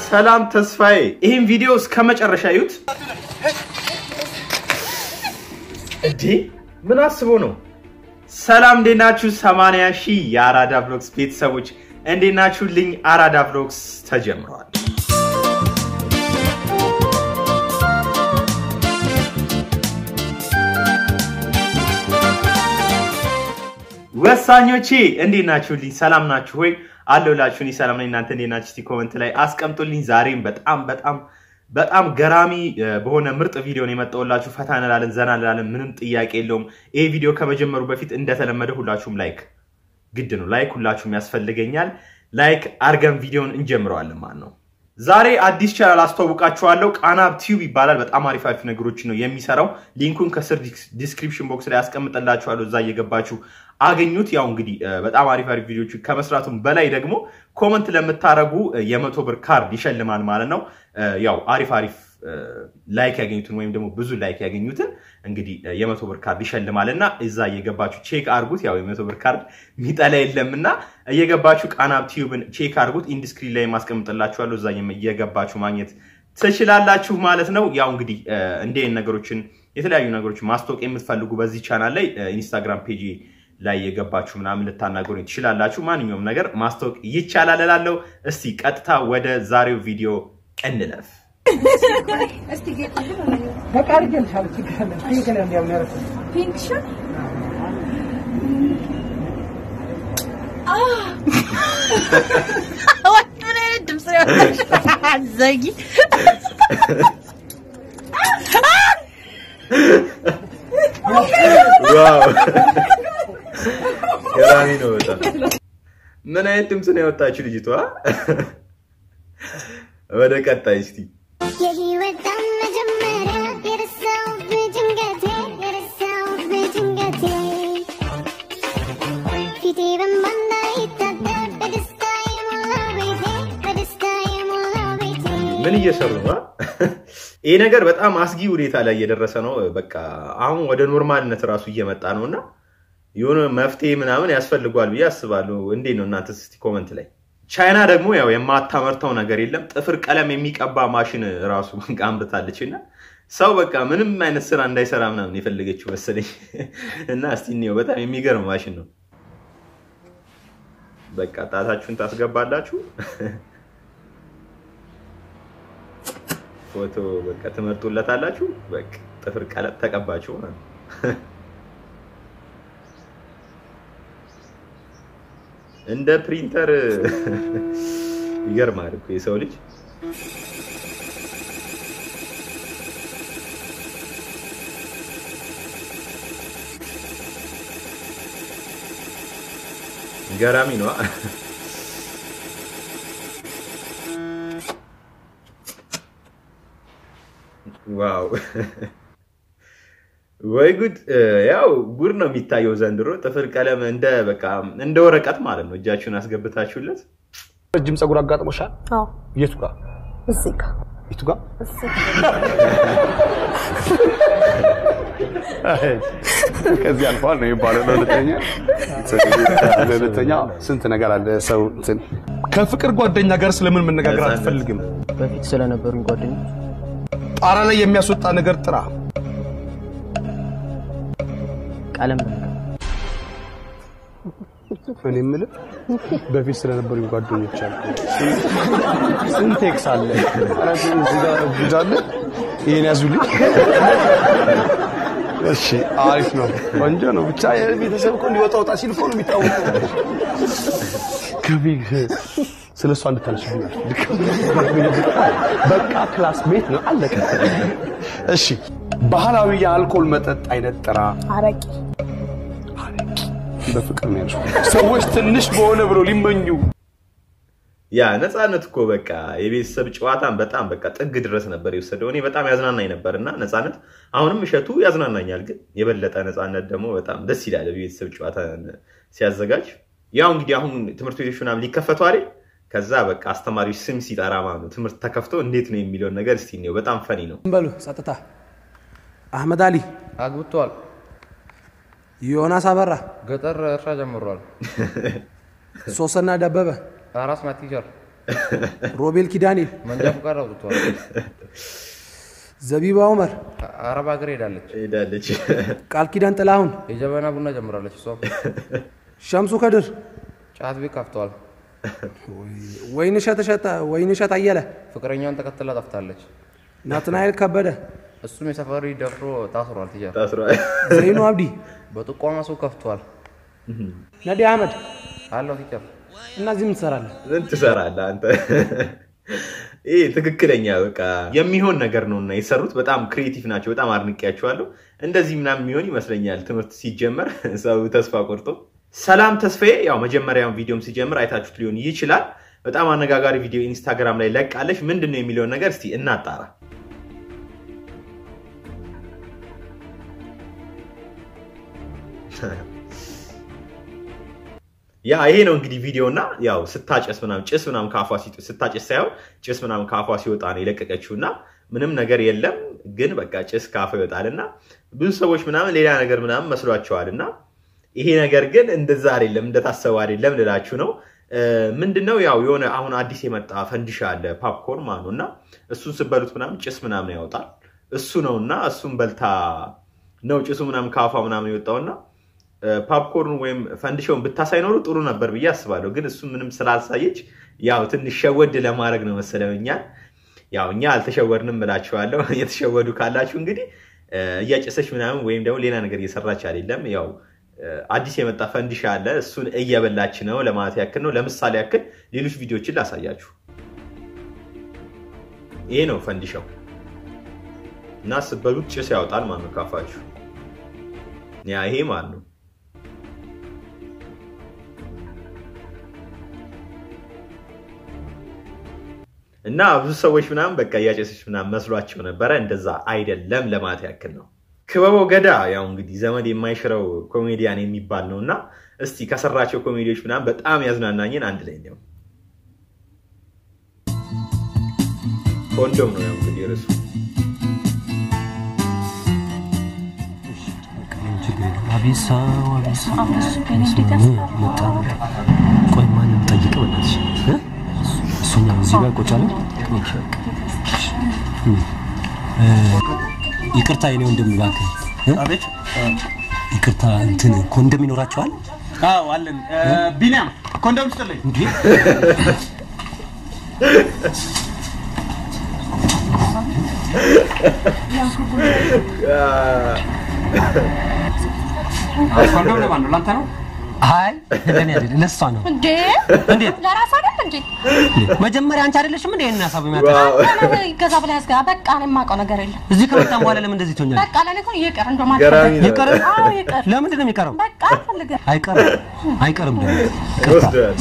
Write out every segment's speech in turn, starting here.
ሰላም ተስፋዬ፣ ይህን ቪዲዮ እስከ መጨረሻ እዩት። እንዴ ምን አስቦ ነው? ሰላም እንዴት ናችሁ? 80 ሺህ የአራዳ ብሎግስ ቤተሰቦች እንዴት ናችሁልኝ? አራዳ ብሎግስ ተጀምረዋል። ወሳኞቼ እንዴት ናችሁልኝ? ሰላም ናችሁ ወይ? አለሁላችሁ። እኔ ሰላም ነኝ። እናንተ እንዴት ናችሁ? እስቲ ኮመንት ላይ አስቀምጡልኝ። ዛሬም በጣም በጣም በጣም ገራሚ በሆነ ምርጥ ቪዲዮ ነው የመጣሁላችሁ። ፈታ እንላለን፣ ዘና እንላለን። ምንም ጥያቄ የለውም። ይሄ ቪዲዮ ከመጀመሩ በፊት እንደተለመደ ሁላችሁም ላይክ ግድ ነው። ላይክ ሁላችሁም ያስፈልገኛል። ላይክ አርገን ቪዲዮን እንጀምረዋለን ማለት ነው። ዛሬ አዲስ ቻናል አስተዋውቃችኋለሁ። ቃና ቲዩብ ይባላል። በጣም አሪፍ አሪፍ ነገሮች ነው የሚሰራው። ሊንኩን ከስር ዲስክሪፕሽን ቦክስ ላይ ያስቀምጥላችኋለሁ። እዛ እየገባችሁ አገኙት። ያው እንግዲህ በጣም አሪፍ አሪፍ ቪዲዮች ከመስራቱም በላይ ደግሞ ኮመንት ለምታደረጉ የመቶ ብር ካርድ ይሸልማል ማለት ነው። ያው አሪፍ አሪፍ ላይክ ያገኙትን ወይም ደግሞ ብዙ ላይክ ያገኙትን እንግዲህ የመቶ ብር ካርድ ይሸልማል እና እዛ እየገባችሁ ቼክ አርጉት። ያው የመቶ ብር ካርድ ሚጠላ የለም እና እየገባችሁ ቃና ቲዩብን ቼክ አርጉት። ኢንዱስትሪ ላይ ማስቀምጥላችኋለሁ። እዛ እየገባችሁ ማግኘት ትችላላችሁ ማለት ነው። ያው እንግዲህ እንዲህ ነገሮችን የተለያዩ ነገሮችን ማስታወቅ የምትፈልጉ በዚህ ቻናል ላይ ኢንስታግራም ፔጅ ላይ የገባችሁ ምናምን ልታናገሩ ትችላላችሁ። ማንኛውም ነገር ማስታወቅ ይቻላል እላለሁ። እስቲ ቀጥታ ወደ ዛሬው ቪዲዮ እንለፍ። ገራሚ ነው በጣም። ምን አይነት ድምፅ ነው ያወጣችው ልጅቷ? ወደ ቀጣይ እስቲ የህይወት መጀመሪያ የረሳሁት በድንገቴ የረሳሁት በድንገቴ ፊቴ በእንባ እንዳይታጠብ በደስታ የሞላው ቤቴ በደስታ የሞላው ቤቴ ምን እየሰሩ ነው? ይሄ ነገር በጣም አስጊ ሁኔታ ላይ እየደረሰ ነው። በቃ አሁን ወደ ኖርማልነት እራሱ እየመጣ ነው እና የሆነ መፍትሄ ምናምን ያስፈልጓል ብዬ አስባለሁ። እንዴት ነው እናንተ? እስቲ ኮመንት ላይ ቻይና ደግሞ ያው የማታመርተው ነገር የለም። ጥፍር ቀለም የሚቀባ ማሽን ራሱ አምርታለች እና ሰው በቃ ምንም አይነት ስራ እንዳይሰራ ምናምን የፈለገችው መሰለኝ እና እስቲ እንየው። በጣም የሚገርም ማሽን ነው። በቃ ጣታችሁን ታስገባላችሁ፣ ፎቶ በቃ ትመርጡለታላችሁ። በቃ ጥፍር ቀለም ተቀባችሁ ማለት ነው። እንደ ፕሪንተር ይገርማል እኮ የሰው ልጅ ገራሚ ነው። ዋው ወይ ጉድ! ያው ጉድ ነው የሚታየው ዘንድሮ። ጥፍር ቀለም እንደ በቃ እንደ ወረቀት ማለት ነው። እጃችሁን አስገብታችሁለት ረጅም ፀጉር አጋጥሞሻል? አዎ የቱ ጋር? እዚህ ጋር የቱ ጋር? እዚህ ከዚህ አልፏል ነው የሚባለው። ለሁለተኛ ለሁለተኛ ስንት ነገር አለ ሰው እንትን ከፍቅር ጓደኛ ጋር ስለምን መነጋገር ነፃነት። አትፈልግም? በፊት ስለነበሩኝ ጓደኞች ጣራ ላይ የሚያስወጣ ነገር ጥራ። ቀለም ነገር እኔ የምልህ በፊት ስለነበሩኝ ጓደኞች አሉ። ስንት ኤክስ አለ? ኧረ እዚህ ጋር ጉድ አለ። ይሄን ያዙልኝ። እሺ፣ አሪፍ ነው፣ ቆንጆ ነው። ብቻ የቤተሰብ እኮ እንዲወጣ ወጣ ሲል እኮ ነው የሚታወቀው። ከቤት ስለ እሷ እንድታነሽብኝ በቃ ክላስሜት ነው አለቀ። እሺ፣ ባህላዊ የአልኮል መጠጥ አይነት ጥራ። አረቂ በፍቅር ነው ያልሽው። ሰዎች ትንሽ በሆነ ብሎ ሊመኙ ያ ነፃነት እኮ በቃ የቤተሰብ ጨዋታን በጣም በቃ ጥግ ድረስ ነበር የወሰደው። እኔ በጣም ያዝናናኝ ነበር እና ነፃነት አሁንም እሸቱ ያዝናናኛል፣ ግን የበለጠ ነፃነት ደግሞ በጣም ደስ ይላል የቤተሰብ ጨዋታ ሲያዘጋጅ። ያው እንግዲህ አሁን ትምህርት ቤቶች ምናምን ሊከፈቱ አይደል? ከዛ በቃ አስተማሪዎች ስም ሲጠራ ማለት ነው ትምህርት ተከፍቶ እንዴት ነው የሚለውን ነገር እስቲ እንየው። በጣም ፈኒ ነው። በሉ ጸጥታ። አህመድ አሊ፣ አግብቷል። ዮናስ አበራ፣ ገጠር እርሻ ጀምሯል። ሶስና ደበበ፣ አራስ ናት ቲቸር ሮቤል ኪዳኔ፣ መንጃ ፈቃድ አውጥቷል። ዘቢባ ኡመር፣ አረብ ሀገር ሄዳለች። ሄዳለች። ቃል ኪዳን ጥላሁን፣ የጀበና ቡና ጀምራለች። እሷ ሸምሱ ከድር፣ ጫት ቤት ከፍተዋል። ወይንሸት እሸት ወይንሸት አየለ፣ ፍቅረኛዋን ተከትላ ጠፍታለች። ናትናኤል ከበደ፣ እሱም የሰፈሪ ደፍሮ ታስሯል። ትጃ ታስሯል። ዘይኑ አብዲ፣ በጥቋማ ሰው ከፍቷል። ነዲ አህመድ አለው ቲቸር እና እዚህ ምን ትሰራለህ? ምን ትሰራለህ አንተ? ይህ ትክክለኛ በቃ የሚሆን ነገር ነው እና የሰሩት በጣም ክሬቲቭ ናቸው። በጣም አድንቄያቸዋለሁ። እንደዚህ ምናምን የሚሆን ይመስለኛል ትምህርት ሲጀመር ሰው ተስፋ ቆርጦ። ሰላም ተስፋዬ ያው መጀመሪያውን ቪዲዮም ሲጀምር አይታችሁት ሊሆን ይችላል። በጣም አነጋጋሪ ቪዲዮ ኢንስታግራም ላይ ለቃለች። ምንድን ነው የሚለውን ነገር እስቲ እናጣራ። ያ ይሄ ነው እንግዲህ ቪዲዮ እና ያው ስታጨስ ምናምን ጭስ ምናምን ከአፏ ሲ- ስታጨስ ሳይሆን ጭስ ምናምን ከአፏ ሲወጣ ነው የለቀቀችው እና ምንም ነገር የለም ግን በቃ ጭስ ከአፏ ይወጣል እና ብዙ ሰዎች ምናምን ሌላ ነገር ምናምን መስሏቸዋል እና ይሄ ነገር ግን እንደዛ አይደለም እንደታሰበው አይደለም ልላችሁ ነው እ፣ ምንድነው ያው የሆነ አሁን አዲስ የመጣ ፈንዲሻ አለ ፓፕኮርን ማለት ነው እና እሱን ስበሉት ምናምን ጭስ ምናምን ያወጣል እሱ ነው እና እሱን በልታ ነው ጭሱ ምናምን ከአፏ ምናምን የወጣውና ፓፕኮርን ወይም ፈንዲሻውን ብታሳይ ኖሮ ጥሩ ነበር ብዬ አስባለሁ። ግን እሱ ምንም ስላልሳየች ያው ትንሽ ሸወድ ለማድረግ ነው መሰለው እኛን። ያው እኛ አልተሸወድንም እላችኋለሁ። የተሸወዱ ካላችሁ እንግዲህ እ፣ እያጨሰች ምናምን ወይም ደግሞ ሌላ ነገር እየሰራች አይደለም። ያው እ፣ አዲስ የመጣ ፈንዲሻ አለ፣ እሱን እየበላች ነው ለማለት ያክል ነው። ለምሳሌ ያክል ሌሎች ቪዲዮችን ላሳያችሁ። ይሄ ነው ፈንዲሻው እና ስበሉት ጭስ ያወጣል ማለት ነው ካፋችሁ። ያ ይሄ ማለት ነው። እና ብዙ ሰዎች ምናምን በቃ እያጨሰች ምናምን መስሏቸው ነበረ። እንደዛ አይደለም ለማለት ያክል ነው። ክበበው ገዳ ያው እንግዲህ ዘመድ የማይሽረው ኮሜዲያን የሚባል ነው እና እስቲ ከሰራቸው ኮሜዲዎች ምናምን በጣም ያዝናናኝን አንድ ላይ ነው። ኮንዶም ነው ያው እንግዲህ ርሱ አቤት ሰው አቤት ሰው መጣ። ቆይ ማንም ጠይቅ በእናትሽ እ? እሱኛው እዚህ ጋር ቁጭ አለ። ኦኬ፣ እ፣ ይቅርታ የኔ ወንድም እባክህ እ? አቤት ይቅርታ እንትን ኮንዶም ይኖራቸዋል አዎ አለን ቢኒያም ኮንዶም ስጥልኝ እንዴ? ኮንዶም ለማን ነው ላንተ ነው አይ ለኔ አይደለም ለሷ ነው። እንዴ እንዴት ለራስ አይደል እንዴ መጀመሪያ አንቺ አይደለሽም እንዴ ይሄን ሀሳብ የሚያቀርብ ዋው ይገዛ ብለህ ያዝጋ በቃ እኔ የማውቀው ነገር የለም እዚህ ከመጣን በኋላ ለምን እንደዚህ ትሆኛለሽ? በቃ ለኔ እኮ ይቅር እንደውም ገራሚ አልፈልግም ነው። ይቀር አዎ ይቅር ለምንድን ነው የሚቀረው? በቃ አልፈልግም አይቀርም አይቀርም ደግሞ ይቅርታ። ወስደዋል።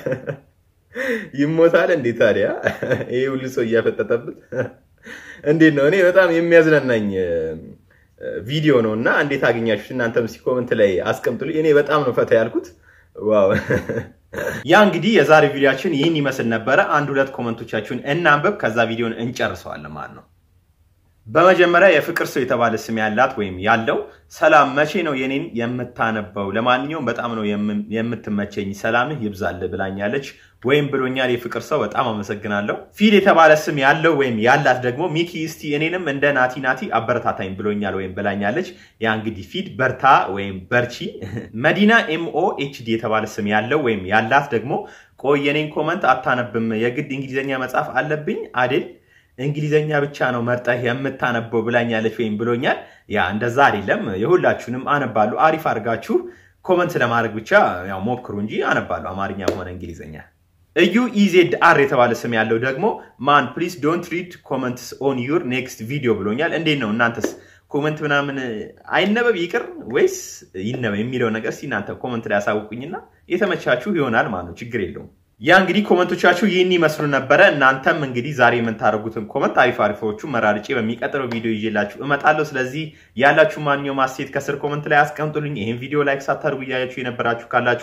ይሞታል እንዴ ታዲያ? ይሄ ሁሉ ሰው እያፈጠጠበት እንዴት ነው? እኔ በጣም የሚያዝናናኝ እ፣ ቪዲዮ ነው እና እንዴት አገኛችሁት? እናንተም እስኪ ኮመንት ላይ አስቀምጡልኝ። እኔ በጣም ነው ፈታ ያልኩት። ዋው ያ እንግዲህ የዛሬ ቪዲዮችን ይህን ይመስል ነበረ። አንድ ሁለት ኮመንቶቻችሁን እናንበብ፣ ከዛ ቪዲዮን እንጨርሰዋለን ማለት ነው። በመጀመሪያ የፍቅር ሰው የተባለ ስም ያላት ወይም ያለው ሰላም፣ መቼ ነው የኔን የምታነበው? ለማንኛውም በጣም ነው የም- የምትመቸኝ፣ ሰላምህ ይብዛል ብላኛለች ወይም ብሎኛል። የፍቅር ሰው በጣም አመሰግናለሁ። ፊል የተባለ ስም ያለው ወይም ያላት ደግሞ ሚኪ፣ እስቲ እኔንም እንደ ናቲ ናቲ አበረታታኝ ብሎኛል ወይም ብላኛለች። ያ እንግዲህ ፊድ በርታ ወይም በርቺ። መዲና ኤምኦ ኤችዲ የተባለ ስም ያለው ወይም ያላት ደግሞ ቆይ የኔን ኮመንት አታነብም፣ የግድ እንግሊዝኛ መጻፍ አለብኝ አዴል እንግሊዘኛ ብቻ ነው መርጠህ የምታነበው ብላኛለች ወይም ብሎኛል። ያ እንደዛ አይደለም። የሁላችሁንም አነባለሁ። አሪፍ አድርጋችሁ ኮመንት ለማድረግ ብቻ ያው ሞክሩ እንጂ አነባለሁ፣ አማርኛ ሆነ እንግሊዘኛ። እዩ ኢዜድ አር የተባለ ስም ያለው ደግሞ ማን ፕሊዝ ዶንት ሪድ ኮመንትስ ኦን ዩር ኔክስት ቪዲዮ ብሎኛል። እንዴት ነው እናንተስ ኮመንት ምናምን አይነበብ ይቅር ወይስ ይነበብ የሚለው ነገር እስኪ እናንተ ኮመንት ላይ ያሳውቁኝና የተመቻችሁ ይሆናል ማለት ነው። ችግር የለውም። ያ እንግዲህ ኮመንቶቻችሁ ይህን ይመስሉ ነበረ። እናንተም እንግዲህ ዛሬ የምታደርጉትን ኮመንት አሪፍ አሪፎቹ መራርጬ በሚቀጥለው ቪዲዮ ይዤላችሁ እመጣለሁ። ስለዚህ ያላችሁ ማንኛውም አስተያየት ከስር ኮመንት ላይ አስቀምጡልኝ። ይህን ቪዲዮ ላይክ ሳታደርጉ እያያችሁ የነበራችሁ ካላችሁ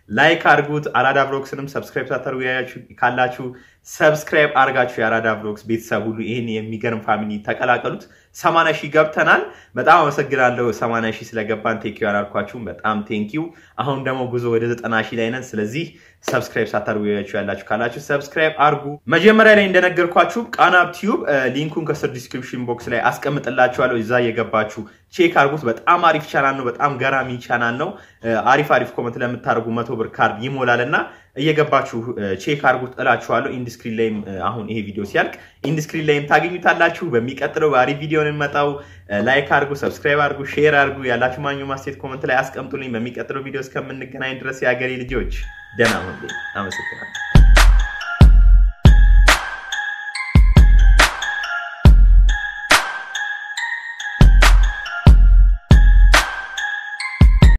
ላይክ አድርጉት። አራዳ ብሎግስንም ሰብስክራይብ ሳታደርጉ ያያችሁ ካላችሁ ሰብስክራይብ አድርጋችሁ የአራዳ ብሎግስ ቤተሰብ ሁሉ ይህን የሚገርም ፋሚሊ ተቀላቀሉት። ሰማንያ ሺህ ገብተናል። በጣም አመሰግናለሁ። ሰማንያ ሺህ ስለገባን ቴንኪዩ አላልኳችሁም። በጣም ቴንኪዩ። አሁን ደግሞ ጉዞ ወደ ዘጠና ሺህ ላይ ነን። ስለዚህ ሰብስክራይብ ሳታደርጉ ያያችሁ ያላችሁ ካላችሁ ሰብስክራይብ አድርጉ። መጀመሪያ ላይ እንደነገርኳችሁ ቃና ቲዩብ ሊንኩን ከስር ዲስክሪፕሽን ቦክስ ላይ አስቀምጥላችኋለሁ። እዛ እየገባችሁ ቼክ አድርጉት። በጣም አሪፍ ቻናል ነው። በጣም ገራሚ ቻናል ነው። አሪፍ አሪፍ ኮመንት ለምታደርጉ መቶ ብር ካርድ ይሞላል እና እየገባችሁ ቼክ አድርጉት እላችኋለሁ። ኢንዱስክሪን ላይም አሁን ይሄ ቪዲዮ ሲያልቅ ኢንዱስክሪን ላይም ታገኙታላችሁ። በሚቀጥለው በአሪፍ ቪዲዮ ነው የምመጣው። ላይክ አድርጉ፣ ሰብስክራይብ አድርጉ፣ ሼር አድርጉ። ያላችሁ ማንኛውም ማስቴት ኮመንት ላይ አስቀምጡልኝ። በሚቀጥለው ቪዲዮ እስከምንገናኝ ድረስ የሀገሬ ልጆች ደህና ሁኑልኝ። አመሰግናለሁ።